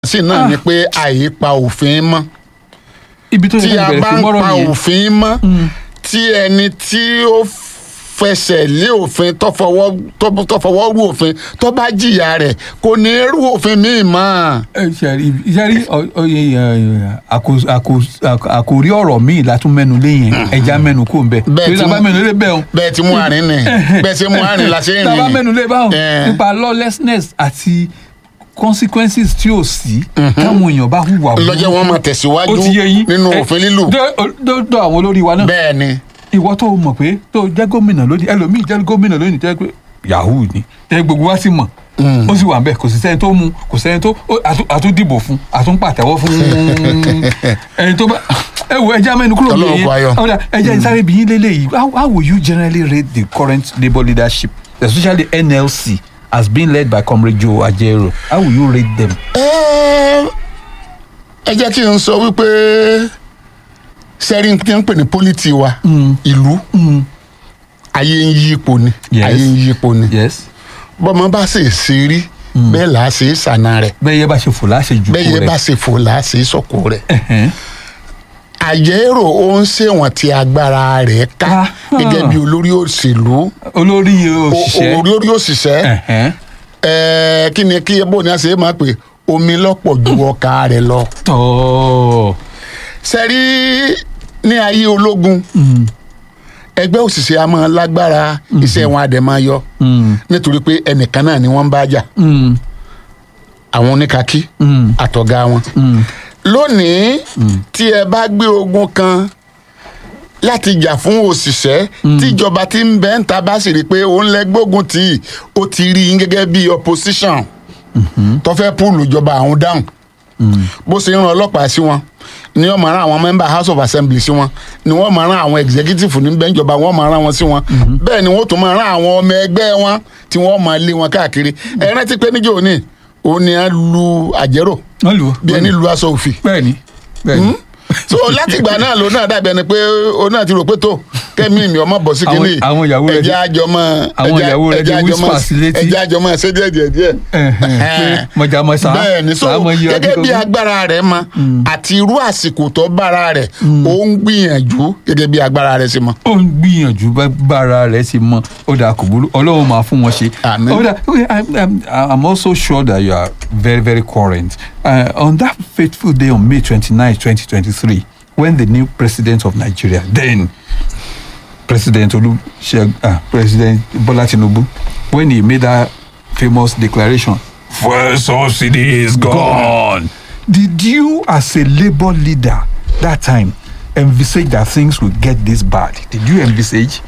sí náà ni pé àyípa òfin mọ́ ibi tó tí yẹ a kó bẹ̀rẹ̀ bá sí ń mọ́rọ̀ pa yẹn òfin mọ́ tí ẹni tí ó fẹsẹ̀ lé òfin tó fọwọ́ tó- tó fọwọ́ rú òfin tó bá jìyà rẹ̀ kò ní rú òfin míì mọ́. ẹ ṣẹ́rí ṣẹ́rí ọyẹ àkòrí ọ̀rọ̀ míì látún mẹ́nu lé yẹn ẹja mẹ́nu kò ń bẹ̀ Bẹ́ẹ̀ torí tí tá a bá mo- mẹ́nu lé bẹ́ẹ̀ o bẹ́ẹ̀ tí mú àárín nì bẹ́ẹ̀ tí mú àárín la ṣe ń rìn. tá a bá mẹ́nu lé báwọn Eh. nípa lawlessness àti consequences tí ò sí táwọn èèyàn bá hùwà burúkú. lọ́jọ́ wọn máa tẹ̀síwájú ó ti yé yín nínú Eh, òfin lílù dé- dé- dé àwọn olórí wa náà bẹ́ẹ̀ ni ìwọ tó mọ̀ pé tó jẹ́ gómìnà lónìí ẹlòmíì jẹ́ gómìnà lónìí jẹ́ pé yahoo ni tẹ́ gbogbo wa sì mọ̀ ó sì wà ń bẹ̀ kò sí sẹ́ni tó mú kò sẹ́ni tó ó- àtún- àtún dìbò fún àtún pàtẹ́wọ́ fún ẹni tó bá ẹ wo ẹja mẹ́nu kúrò Ọlọ́run lóye kó ayọ̀. ọ̀dà ẹja ìsáré bìyín lélẹ́yìí how how will you generally rate the current labour leadership especially NLC as being led by comrade Joe Ajero how will you rate them. Ẹ ẹ jẹ́ kí n sọ wípé sẹ́rí tí ń pè ní pólítì wa ìlú ayé ń yí ipò ni Yes. ayé ń yí ipò ni yes bọ́mọ bá sì ṣe rí bẹ́ẹ̀ là á ṣe é sànà rẹ̀ bẹ́ẹ̀ yẹ bá ṣe fò láṣẹ jù bẹ́ẹ̀ yẹ bá ṣe fò là á ṣe é sọ̀kò rẹ̀ àjẹrò ó ń ṣèwọ̀n tí agbára rẹ̀ ká Ah. gẹ́gẹ́ bí olórí òṣèlú olórí o- òṣìṣẹ́ olórí òṣìṣẹ́ Ẹ̀hẹ́n. ẹ kí ni kí bó ni a ṣe é máa pè omi lọ́pọ̀ ju ọkà rẹ̀ lọ. tọ́ sẹ́rí ní ayé ológun ẹgbẹ́ òṣìṣẹ́ a máa lágbára iṣẹ́ wọn a dẹ̀ máa yọ nítorí pé ẹnìkan náà ni wọ́n ń bá jà àwọn oníkakí àtọ̀gá wọn. lónìí tí ẹ bá gbé ogun kan láti jà fún òṣìṣẹ́ tíjọba tí ń bẹ́ ń ta bá sì rí i pé òun lẹ gbógun tì í ó ti rí i gẹ́gẹ́ bí opposition tó fẹ́ púùlù ìjọba àwọn dáhùn bó ṣe ń ran ọlọ́pàá sí wọn ni wọ́n máa rán àwọn member house of assembly sí wọn ni wọ́n máa rán àwọn executive ní bẹ́ńjọba wọ́n máa rán wọn sí wọn bẹ́ẹ̀ ni wọ́n tún máa rán àwọn ọmọ ẹgbẹ́ wọn tí wọ́n máa lé wọn káàkiri ẹ rántí pé níjọ́ òní òun ni a lu àjẹrò wọ́n lù ú bí ẹni lu aṣọ òfì bẹ́ẹ̀ ni bẹ́ẹ̀ ni so látìgbà náà ló náà dàbí ẹni pé ó náà ti rò pé tó kẹ́mi mi ọmọ bọ̀ sí Àwọn- kínní àwọn ìyàwó rẹ̀ ẹ̀jẹ̀ ti- àjọmọ́ àwọn ìyàwó rẹ̀ ti whisper sí létí. ẹ̀jẹ̀ àjọmọ́ ṣé díẹ̀ díẹ̀ díẹ̀ Ẹ̀hẹ̀n, pé mọ̀jàmọ́sá bẹ́ẹ̀ ni so làá mọ iye ọdún gẹ́gẹ́ tó bí kù. agbára rẹ̀ mọ àti irú àsìkò tó bára rẹ̀ ó ń gbìyànjú gẹ́gẹ́ bí agbára rẹ̀ sì mọ. ó ń gbìyànjú bá bára rẹ̀ ti mọ ó dà kò burú ọlọ́run máa fún wọn ṣe. Àmín. ó dà okay, I'm, I'm, I'm also sure that you are very very current uh, on that fateful day on May twenty-nine twenty twenty-three when the new president of Nigeria then President Olusegun ah President Bola Tinubu when he made that famous declaration fuel subsidy is gone. Did you as a labour leader that time envisage that things would get this bad? Did you envisage?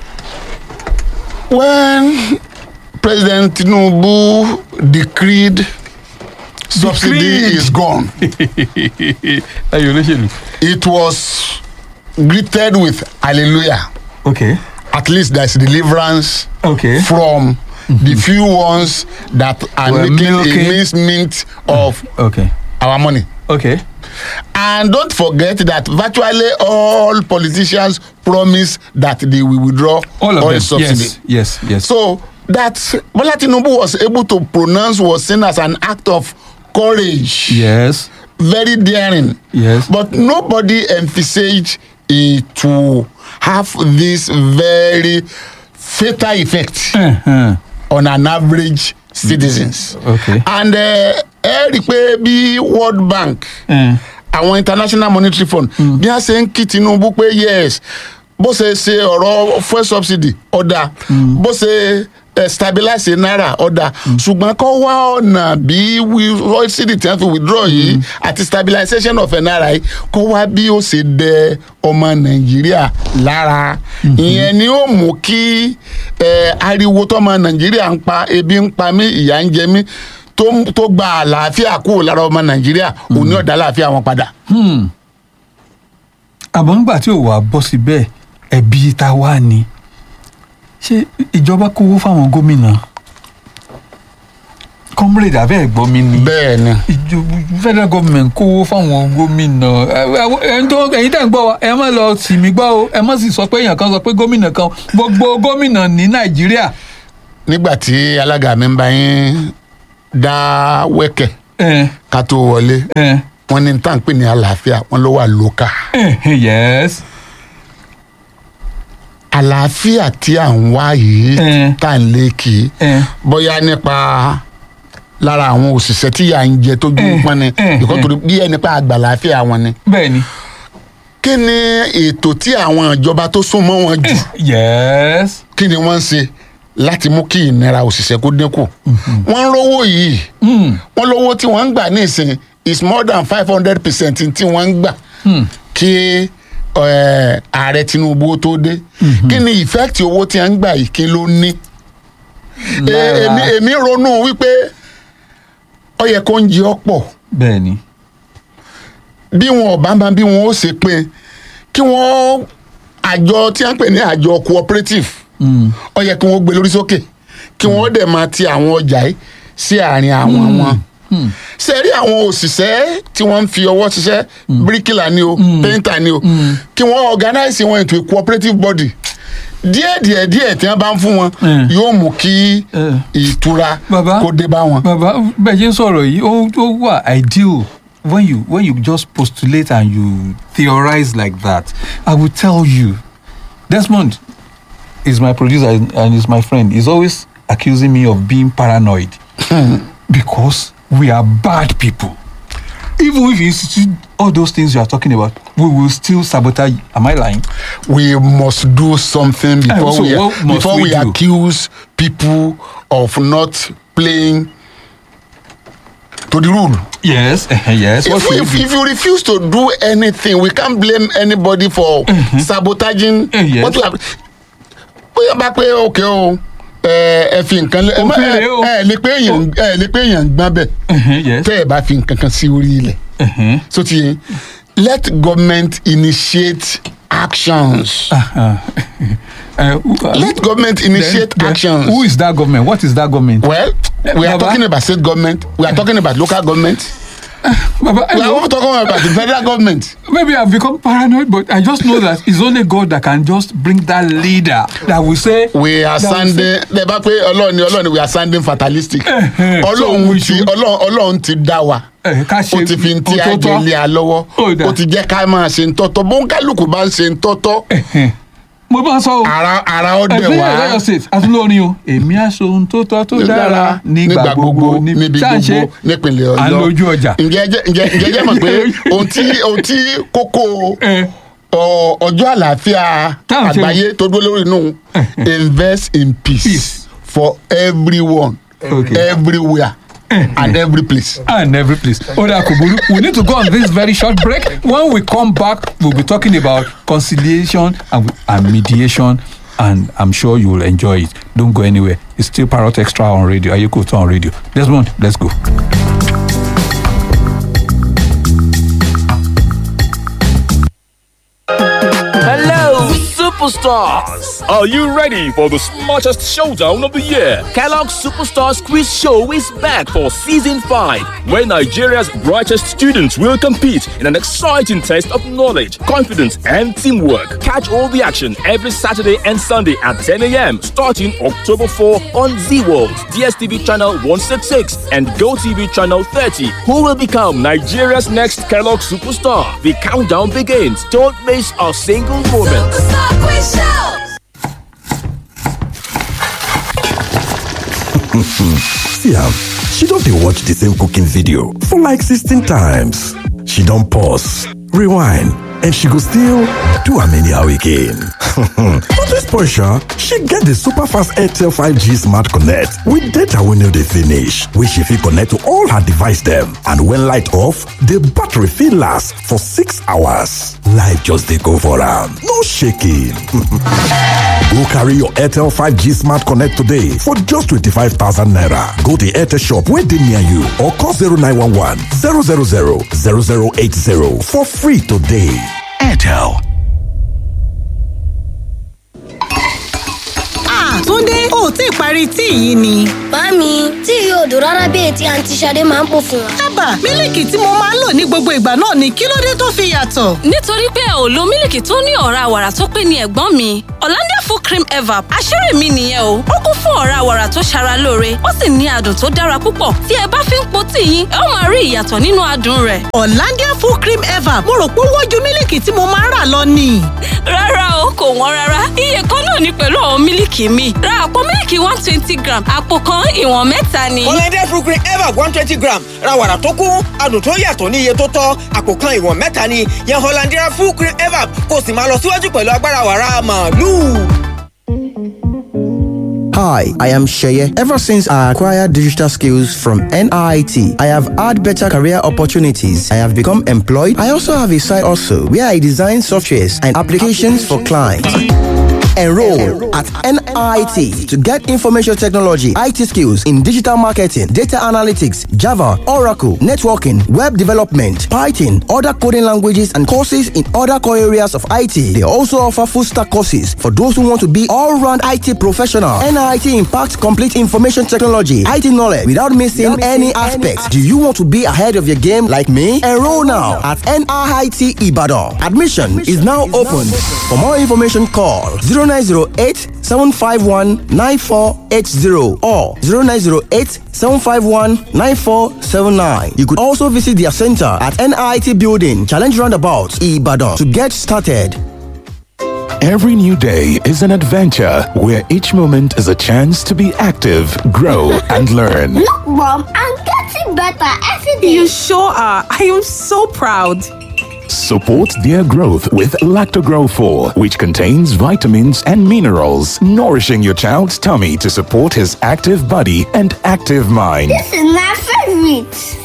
when president tinubu decreed subsidy Decreed. is gone Ayọ̀ olóṣèlú. it was greeted with hallelujah Okay. at least there is deliverance Okay. from the few ones that are Were making milking. a mincemeat of Okay. our money. Okay. And don't forget that virtually all politicians promise that they will withdraw All of oil them. subsidy. Yes. Yes. Yes. So that Bola Tinubu was able to pronounce was seen as an act of courage, yes. very daring. Yes. But nobody envisaged it to have this very fatal effect Uh-huh. on an average citizens. Okay. And ẹ ẹ rí i pé bí World Bank Uh, àwọn International Monetary Fund bí wọ́n ṣe ń kí Tinubu pé yes bó ṣe ṣe ọ̀rọ̀ fuel subsidy ọ̀dà bó ṣe eh, stabilize náírà ọ̀dà ṣùgbọ́n kó wá ọ̀nà bí wi- subsidy tí wọ́n fi withdraw yìí àti stabilization of náírà yìí kó wá bí ó ṣe dẹ ọmọ Nàìjíríà lára ìyẹn ni ó mú kí eh, ariwo tọmọ Nàìjíríà ń pa ebi ń pa mí ìyà ń jẹ mí tó tó gba àlàáfíà kúrò lára ọmọ Nàìjíríà òní ọ̀dà àlàáfíà wọn padà. àmọ́ nígbà tí ò wá bọ́ sí bẹ́ẹ̀ ẹ̀bi ta wá ni ṣé ìjọba kówó fáwọn gómìnà comrade abẹ́ ẹ̀gbọ́n mi ni bẹ́ẹ̀ ni. ìjọba federal government kówó fáwọn gómìnà ẹ- ẹ- ẹ̀yin tó ẹ̀yin tẹ̀ ń gbọ́ wa ẹ má lọ sì mí gbọ́ o ẹ má sì sọ pé èèyàn kan sọ pé gómìnà kan gbogbo gómìnà ní nàìjíríà nígbà tí alága mi ń bá yín dá wẹ́kẹ̀ Eh, ká tó wọlé eh, wọ́n ní tá à ń pè ní àlàáfíà wọ́n ló wà lókà eh, yes. àlàáfíà tí à ń wá yìí Eh. tá à ń lé kì í Eh. bóyá nípa lára àwọn òṣìṣẹ́ tí yà ń jẹ tójú Eh, pọ́n ni eh, ìkọ́ eh. torí bí ẹni pa àgbàláfíà wọn ni. bẹ́ẹ̀ni. kí ni ètò tí àwọn ìjọba tó súnmọ́ wọn jù yes. kí ni wọ́n ń ṣe láti mú kí ìnira òṣìṣẹ́ kó dínkù. wọ́n ń rówó yìí Mm. wọ́n lówó tí wọ́n ń gbà ní ìsìn is more than five hundred percent tí wọ́n ń gbà kí eh, ààrẹ tinubu ó tó dé kí ni effect owó tí wọ́n ń gbà yìí kí ló ní. E- Lára- èmi èmi ronú wípé ó yẹ kó ń jẹ ọ̀pọ̀ bẹ́ẹ̀ni. bí wọn ò bá máa bí wọn ó ṣe pín kí wọn àjọ tí wọn ń pè ní àjọ cooperative Mm. ó yẹ kí wọn gbé lórí sókè kí wọn dẹ̀ máa ti àwọn ọjà yìí sí àárín àwọn wọn ṣe rí àwọn òṣìṣẹ́ tí wọ́n ń fi ọwọ́ ṣiṣẹ́ bíríkìlà ni o pẹ́ńtà ni o kí wọ́n organize wọn into a cooperative body díẹ̀ díẹ̀ díẹ̀ tí wọ́n bá ń fún wọn Mm. yóò mú kí Eh. ìtura Bàbá. kó dé bá wọn. bàbá bẹ́ẹ̀ ṣe ń sọ̀rọ̀ yìí ó ó wà ideal when you when you just postulate and you theorize like that i will tell you desmond is my producer and is my friend he's always accusing me of being paranoid because we are bad people even if you institute all those things you are talking about we will still sabotage am i lying we must do something before so we what must before we we, do? accuse people of not playing to the rule. yes yes what If, should if, we do if you refuse to do anything, we can't blame anybody for sabotaging. Eh, yes. what we have. bóyá bá pé òkè o ẹ ẹ fi nǹkan lé ẹ má- Òfin ẹ rèé o. ẹ lè pé èèyàn ẹ lè pé èèyàn gbọ́n bẹ̀ Uh-huh, yes tẹ́ ẹ bá fi nǹkan kan sí orí ilẹ̀ uh-huh. so ti yẹn let government initiate actions. Uh, uh, who- uh, let government initiate Then- then actions. Who is that government? What is that government? Well, we are Baba? talking about state government. We are talking about local government. Baba, I We are know- also talking about the federal government. maybe I've become paranoid, but I just know that it's only God that can just bring that leader that will say. We are that will sounding. say- Lẹ bá pé Ọlọ́run ni Ọlọ́run ni we are sounding fatalistic. Eh, so Ọlọ́run we ti should- Ọlọ́run Ọlọ́run ti dá wa. Eh, ká ṣe Ó ti fi ti ohun tó tọ́. àjẹlé a lọ́wọ́. Ó dà. Ó ti jẹ́ ká máa ṣe ń tọ́tọ́. Bóńkálùkù bá ń ṣe ń tọ́tọ́. Eh, mo bá sọ o. Ara ara ó dẹ̀ ẹgbẹ́ wá. Ọ̀yọ́ state àtúlórin o èmi aṣọ ohun tó tọ́ tó dára nígbà gbogbo níbi Ṣá ń ṣe gbogbo nípìnlẹ̀ Ọ̀yọ́. à ń lójú ọjà. Ǹjẹ́ jẹ́- ǹjẹ́ ǹjẹ́ jẹ́ mọ̀ pé ohun tí ohun tí kókó Eh, ọ- ọjọ́ àlàáfíà Táwọn ṣe- àgbáyé tó dúró lórí inú invest in peace, Peace. for everyone Okay. everywhere and every place. and every place. Oda Kuburu, we need to go on this very short break. When we come back, we'll be talking about conciliation and, and mediation, and I'm sure you will enjoy it. Don't go anywhere. It's still Parrot Extra on radio. Ayeko on radio. Desmond, let's go. Hello, superstars! Are you ready for the smartest showdown of the year? Kellogg's Superstars Quiz Show is back for season 5. Where Nigeria's brightest students will compete in an exciting test of knowledge, confidence, and teamwork. Catch all the action every Saturday and Sunday at 10 a.m. starting October 4 on Z World, DSTV channel 166, and GoTV channel 30. Who will become Nigeria's next Kellogg superstar? The countdown begins. Don't miss a single moment. See am, she don dey watch the same cooking video for like 16 times. She don pause, rewind, and she go still do am anyhow again. But this portion, she get the super fast Airtel 5G Smart Connect with data wey no dey finish, wey she fit connect to all her device dem. And when light off, the battery fit last for 6 hours. Life just dey go for am, no shaking. Go carry your Airtel 5G Smart Connect today for just 25,000 naira. Go to Airtel shop where they near you or call 0911 000 0080 for free today. Airtel. Ah, Túndé, o ò tí ì parí tíì yìí ni. Màámi, tí yóò dùn rárá bí ètí àǹtí Ṣadé máa ń pò fún wa. ábà mílìkì tí mo máa ń lò ní gbogbo ìgbà náà ni kí ló dé tó fi yàtọ̀. nítorí pé ò lo mílìkì tó ní ọ̀rá wàrà tó pé ní ẹ̀gbọ́n mi Hollandia full cream evap àṣírí mi nìyẹn o ó kún fún ọ̀rá wàrà tó ṣara lóore ó sì ní adùn tó dára púpọ̀ tí ẹ bá fi ń po tíì yín ẹ ó máa rí ìyàtọ̀ nínú adùn rẹ̀. Hollandia full cream ever mo rò pé ó wọ́n ju mílìkì tí mo máa ń rà lọ ni. rárá o kò wọ́n rárá iye kan náà ni pẹ̀lú àwọn mílìkì mi ra àpò mílìkì one twenty gram àpò kan ìwọ̀n mẹ́ta ni. Hollandia fruit cream ever one twenty gram ra wàrà tó kún adùn tó yàtọ̀ ní iye tó tọ́ àpò kan ìwọ̀n mẹ́ta ni yan Hollandia fruit cream ever kó o sì máa lọ síwájú pẹ̀lú agbára wàrà màálù. Hi, I am Sheye. Ever since I acquired digital skills from NIT, I have had better career opportunities. I have become employed. I also have a side also where I design softwares and applications for clients. Enroll at NIT to get information technology, IT skills in digital marketing, data analytics, Java, Oracle, networking, web development, Python, other coding languages, and courses in other core areas of IT. They also offer full stack courses for those who want to be all round IT professional. NIT impacts complete information technology, IT knowledge without missing any aspects. Do you want to be ahead of your game like me? Enroll now at NIT Ibadan. Admission is now open. For more information, call 0908 751 9480 or 0908 751 9479. You could also visit their center at NIT Building, Challenge Roundabout, Ibadan to get started. Every new day is an adventure where each moment is a chance to be active, grow, and learn. Look, Mom, I'm getting better every day. You sure are. I am so proud. Support their growth with Lactogrow 4, which contains vitamins and minerals, nourishing your child's tummy to support his active body and active mind. This is my favorite.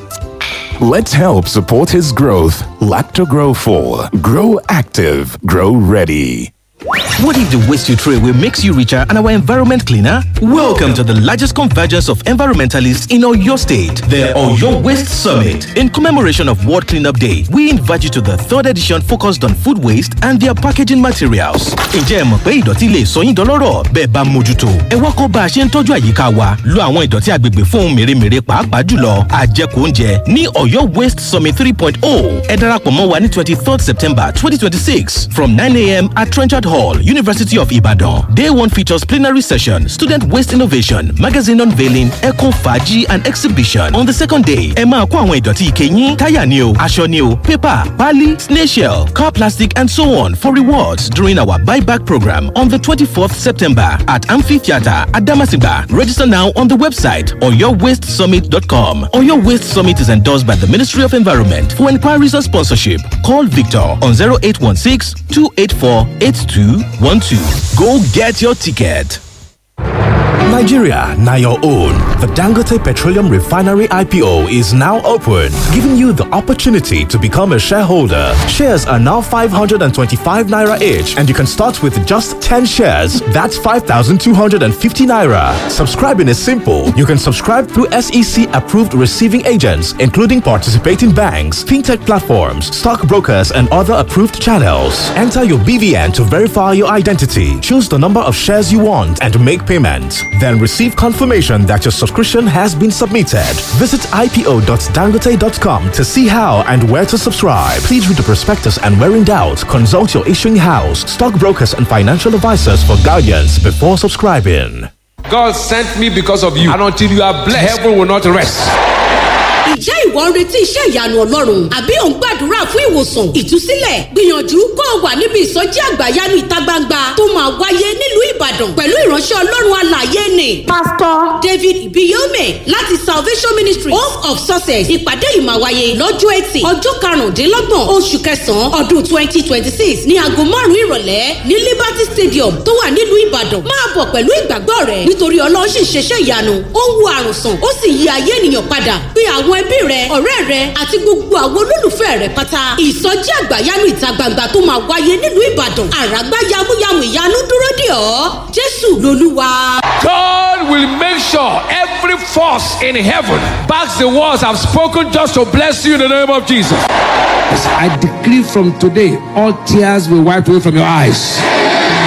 Let's help support his growth. Lactogrow 4. Grow active, grow ready. What if the waste you throw away makes you richer and our environment cleaner? Welcome to the largest convergence of environmentalists in Oyo State, the Oyo Waste Summit. In commemoration of World Cleanup Day, we invite you to the third edition focused on food waste and their packaging materials. Ǹjẹ́ ẹ mọ̀ pé ìdọ̀tí lè sọ yín dọlọ́rọ̀ bẹ́ẹ̀ bá mójútó? Ẹ wá kọ́ bá a ṣe ń tọ́jú àyíká wa, lo àwọn ìdọ̀tí agbègbè fún ohun mèremère pàápàá jùlọ àjẹkù oúnjẹ ní Oyo Waste Summit 3.0. Ẹ darapọ̀ mọ́ wa ní twenty third September twenty twenty six from nine a.m. at Trenchard Hall, University of Ibadan. Day one features plenary session, student waste innovation, magazine unveiling, eco faji and exhibition. On the second day, ẹ máa kó àwọn ìdọ̀tí ike yín, táyà ni o, aṣọ ni o, paper, pali, snail shell, car plastic and so on for rewards during our buyback program on the 24th September at Amphitheatre at Damasigba. Register now on the website oyowastesummit.com. Oyo Waste Summit is endorsed by the Ministry of Environment. For inquiries or sponsorship, call Victor on 0816 284 8212. Go get your ticket. Nigeria, now your own. The Dangote Petroleum Refinery IPO is now open, giving you the opportunity to become a shareholder. Shares are now 525 naira each, and you can start with just 10 shares. That's 5,250 naira. Subscribing is simple. You can subscribe through SEC approved receiving agents, including participating banks, fintech platforms, stockbrokers, and other approved channels. Enter your BVN to verify your identity. Choose the number of shares you want and make payment. Then receive confirmation that your subscription has been submitted. Visit ipo.dangote.com to see how and where to subscribe. Please read the prospectus and where in doubt, consult your issuing house, stockbrokers, and financial advisors for guidance before subscribing. God sent me because of you, and until you are blessed, heaven will not rest. Ǹjẹ́ ìwọ ń retí iṣẹ́ ìyanu Ọlọ́run? Àbí ò ń gbàdúrà fún ìwòsàn, ìtúsílẹ̀? Gbìyànjú kó o wà níbi ìsọjí àgbàyanu ìta gbangba tó máa wáyé nílùú Ìbàdàn pẹ̀lú ìránṣẹ́ Ọlọ́run alàyè ni. Pásítọ̀ David Ibiyome láti Salvation Ministry Hope of Success. Ìpàdé yìí máa wáyé lọ́jọ́ Ẹtì ọjọ́ karùndínlọ́gbọ̀n oṣù kẹsàn-án ọdún twenty twenty six ní aago márùn-ún ìrọ̀lẹ́ ní Liberty Stadium tó wà nílùú Ìbàdàn. Máa bọ̀ pẹ̀lú ìgbàgbọ́ rẹ̀ nítorí Ọlọ́run sì ń ṣeṣẹ́ ìyanu. Ó ń wo àrùn sàn, ó sì yí ayé ènìyàn padà. Bí àwọn ẹbí rẹ ọ̀rẹ́ rẹ àti gbogbo àwọn olólùfẹ́ rẹ pátá ìsọjí àgbàyanu ìta gbangba tó máa wáyé nílùú ìbàdàn àràgbá yamuyamu ìyanu dúró dè ọ́ jésù lolúwa. God will make sure every force in heaven backs the words I've spoken just to bless you in the name of Jesus. I decree from today, all tears will wipe away from your eyes.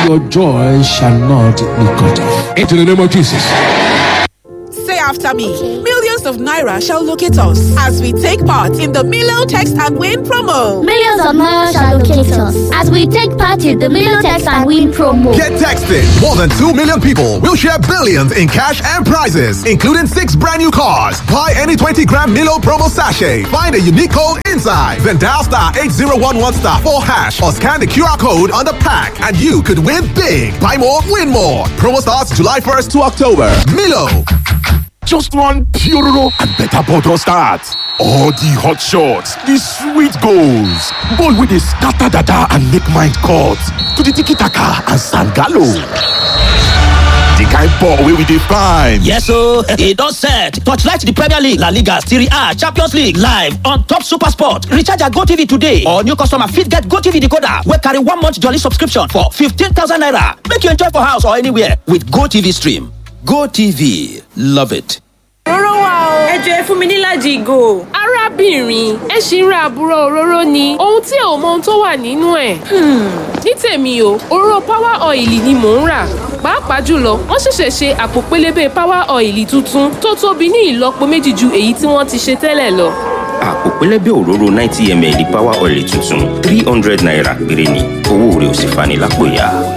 your joy shall not be cut off. Into the name of Jesus. Say after me. Millions of Naira shall locate us as we take part in the Milo Text and Win promo. Millions of Naira shall locate us as we take part in the Milo Text and Win promo. Get texted. More than 2 million people will share billions in cash and prizes, including six brand new cars. Buy any 20 gram Milo promo sachet. Find a unique code inside. Then dial star 8011 star 4 hash or scan the QR code on the pack and you could win big. Buy more, win more. Promo starts July 1st to October. Milo. Just one Puroro and better bottle start. All the hot shots, the sweet goals, ball with the scatter dada and make mind cut to the tiki taka and sangalo. The kind ball wey we dey find. Yes ooo, e don set. Torchlight the Premier League, La Liga, Serie A, Champions League live on top Super Sport. Recharge your GoTV today or new customer fit get GoTV decoder wey carry one month jolly subscription for 15,000 naira. Make you enjoy for house or anywhere with GoTV stream. GoTV, love it. Òróró wà o. Ẹ jọ ẹ fún mi nílàjì ìgò. Arábìnrin, ẹ ṣì ń ra àbúrò òróró ni. Ohun tí ò mọ ohun tó wà nínú ẹ̀. Ní tèmi o, òróró power oil ni mò ń rà. Pàápàá jùlọ, wọ́n ṣẹ̀ṣẹ̀ ṣe àpò pélébé power oil tuntun tó tóbi ní ìlọ́po méjì ju èyí tí wọ́n ti ṣe tẹ́lẹ̀ lọ. àpò pẹlẹbẹ òróró ninety ml power oil tuntun three hundred naira péré ni owó rẹ̀ ò sì fani lápò ya.